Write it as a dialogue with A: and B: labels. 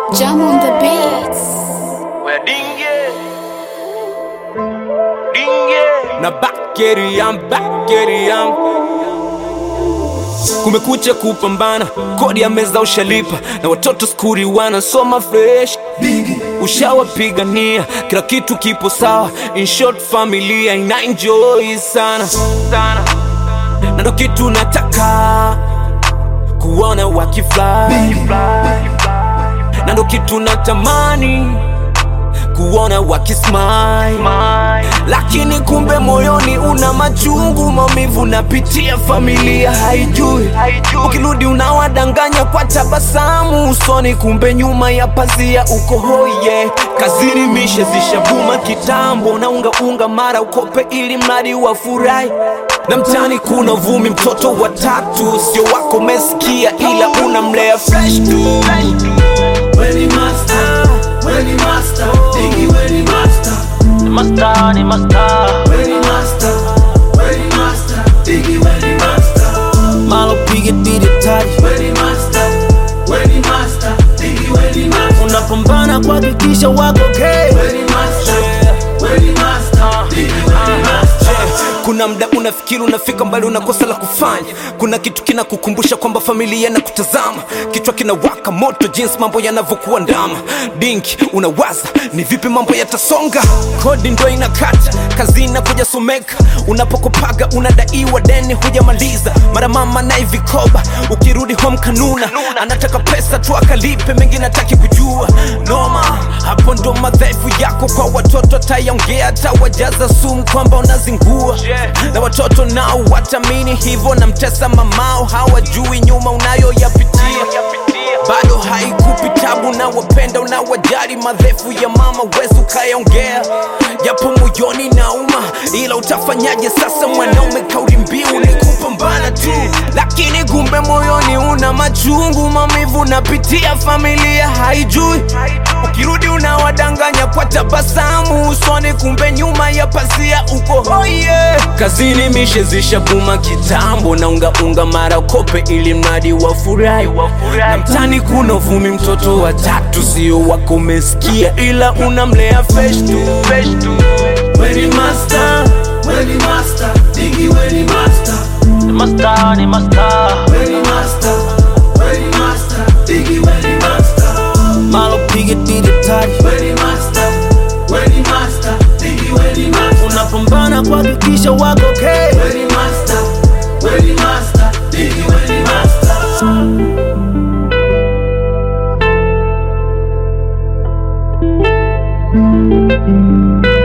A: Jam on the beats.
B: Where dinge dinge na bakeriam bakeriam kumekucha kupambana kodi ya meza ushalipa na watoto skuri wanasoma fresh ushawapigania kila kitu kipo sawa in short familia ina enjoy sana sana na ndo kitu nataka kuona wakifly na ndo kitu natamani kuona wakismile lakini kumbe moyoni una machungu maumivu napitia familia haijui ukirudi unawadanganya kwa tabasamu usoni kumbe nyuma ya pazia uko hoye kazini mishe zishavuma kitambo na unga unga mara ukope ili mradi wafurahi na mtani kuna vumi mtoto watatu sio wako mesikia ila unamlea fresh tu
C: Weni master, weni master, Diggy weni master,
B: ni masta ni masta
C: weni master, weni master, Diggy weni master,
B: malo pige didi tari
C: weni master, weni master, Diggy weni master,
B: unapambana kuhakikisha wako okay.
C: weni master, weni master, Diggy weni master.
B: kuna mda unafikiri unafika mbali unakosa la kufanya kuna kitu kinakukumbusha kwamba familia na kutazama kichwa kinawaka moto jinsi mambo yanavyokuwa ndama dinki unawaza ni vipi mambo yatasonga kodi ndo inakata kazi inakuja someka unapokopaga unadaiwa deni hujamaliza mara mama naye vikoba ukirudi home kanuna anataka pesa tu akalipe mengi nataki kujua noma hapo ndo madhaifu yako kwa watoto atayaongea atawajaza sumu kwamba unazingua na watoto nao watamini hivyo na mtesa mamao hawajui nyuma unayoyapitia bado haikupi tabu na wapenda unawajali madhefu ya mama wezi ukayaongea japo moyoni nauma ila utafanyaje sasa mwanaume kauli mbiu ni kupambana tu lakini kumbe moyoni una machungu maumivu napitia familia haijui ukirudi unawadanganya kwa tabasamu usoni kumbe nyuma ya pazia uko hoye kazini mishe zishabuma kitambo na ungaunga mara kope ili mradi wafurahi na mtani kuna uvumi mtoto wa tatu sio wako umesikia ila unamlea fresh tu fresh tu
C: Weni master, weni master, Diggy weni master,
B: ni masta ni masta
C: weni master, weni master, Diggy weni master,
B: malo pige didi tari
C: weni master, weni master, Diggy weni master.
B: unapambana kuhakikisha wako okay.
C: Weni master, weni master, Diggy weni master.